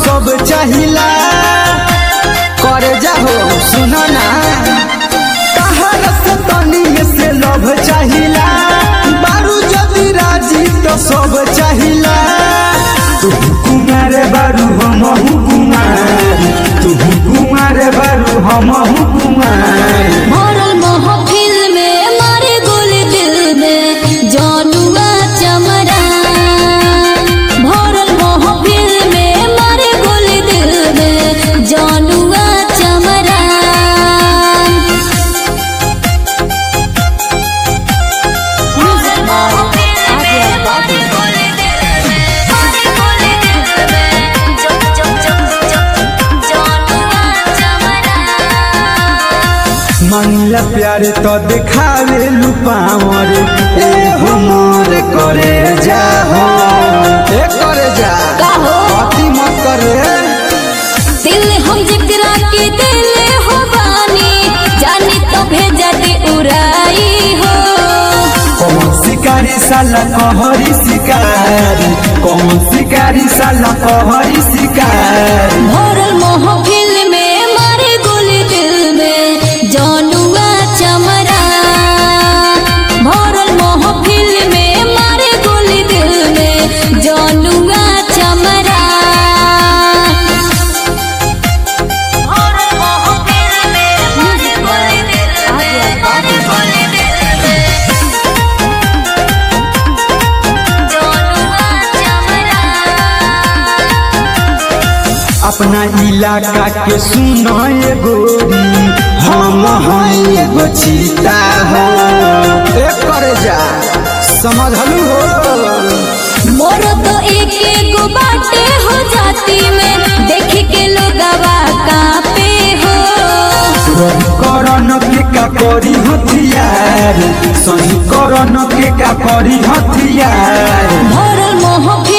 सब चाहिला करे जाहो सुनो ना तहर से तनी से लभ चाहिला बारू जदि राजी तो सब चाहिला तू कुमार बारू हम कुमार तू कुमार बारू हम कुमार भरल महफिल में मारे गुल दिल में जानुआ चमरा भरल महफिल में मारे गुल दिल में जानुआ चमरा मांगला प्यार तो दिखावे लुपावर ए हमर करे जाहो ए करे जा काहो? अति मत करे दिल हम जकरा के दिल हो बानी जानी तो भेजा दे उड़ाई हो कौन शिकारी साला कहरी शिकारी कौन शिकारी साला कहरी शिकारी भरल महफिल में मारे गुल दिल में जानुआ चमरा भरल महफिल में मारे गुल दिल में जानुआ चमरा भरल महफिल में मारे गुल दिल में मारे गुल दिल में जानुआ चमरा अपना इलाका के सुनो ये गोरी हम हैं एगो चीता हो ए करे जा समझलू हो मोर तो एक एक बाटे हो जाती में देख के लोगवा कापे हो करन के का करी हथियार सही करन के का करी हथियार भरल महफिल